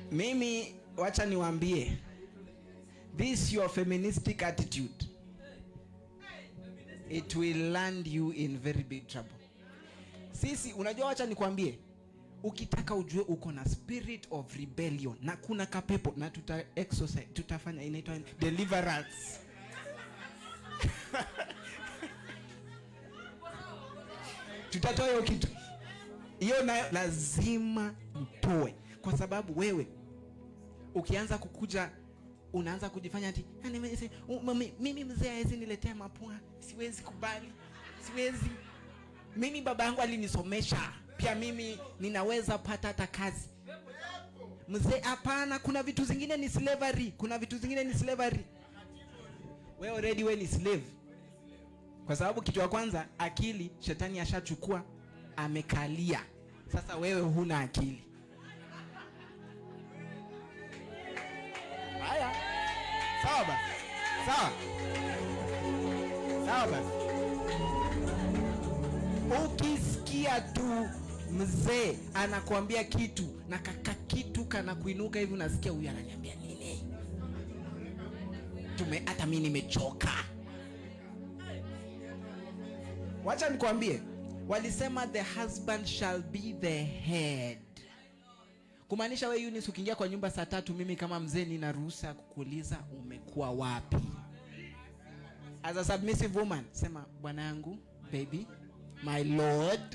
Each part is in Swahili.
mimi wacha niwaambie this your feministic attitude it will land you in very big trouble sisi unajua wacha nikwambie ukitaka ujue uko na spirit of rebellion na kuna kapepo na tuta exorcise, tutafanya inaitwa deliverance tutatoa hiyo kitu hiyo nayo lazima mtoe kwa sababu wewe ukianza kukuja unaanza kujifanya ati "Ah, nime- u- mami- mimi mzee hawezi niletea mapua siwezi kubali siwezi mimi baba yangu alinisomesha pia mimi ninaweza pata hata kazi mzee hapana kuna vitu zingine ni slavery kuna vitu zingine ni slavery we already we ni slave kwa sababu kitu ya kwanza akili shetani ashachukua amekalia sasa wewe huna akili haya sawa basi sawa sawa basi ukisikia tu mzee anakuambia kitu na kaka kitu kana kuinuka hivi unasikia huyu ananiambia nini tume hata mi nimechoka wacha nikwambie walisema the husband shall be the head kumaanisha we Eunice ukiingia kwa nyumba saa tatu mimi kama mzee nina ruhusa ya kukuuliza umekuwa wapi as a submissive woman sema bwana yangu baby my lord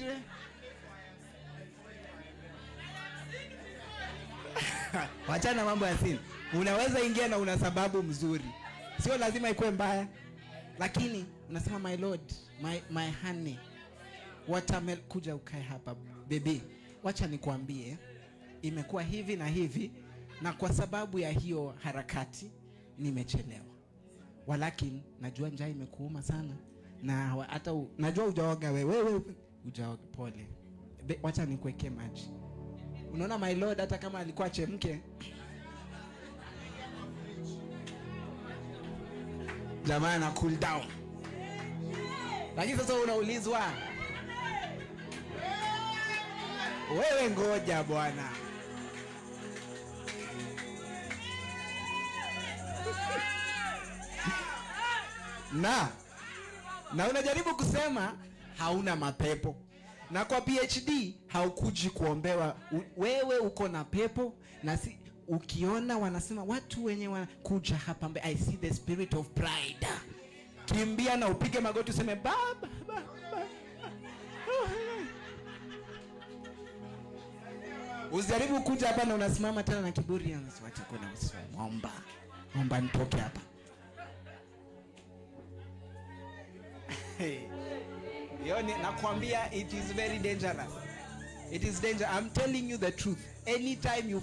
wachana na mambo ya sini unaweza ingia na una sababu mzuri sio lazima ikuwe mbaya lakini unasema my lord my, my honey watermel kuja ukae hapa bebi wacha nikuambie imekuwa hivi na hivi na kwa sababu ya hiyo harakati nimechelewa walakini najua njaa imekuuma sana na wa- hata u- najua ujaoga wewe wewe ujaoga pole Be, wacha nikuwekee maji unaona my lord hata kama alikuwa chemke jamaa na cool down lakini sasa unaulizwa wewe ngoja bwana na na unajaribu kusema hauna mapepo na kwa phd haukuji kuombewa U, wewe uko na pepo na si ukiona wanasema watu wenye wanakuja hapa mbe, i see the spirit of pride kimbia na upige magoti useme baba baba usijaribu kuja hapa na unasimama tena na kiburi wacha kuna omba omba nitoke hapa hiyo ni nakwambia it is very dangerous it is danger i'm telling you the truth anytime you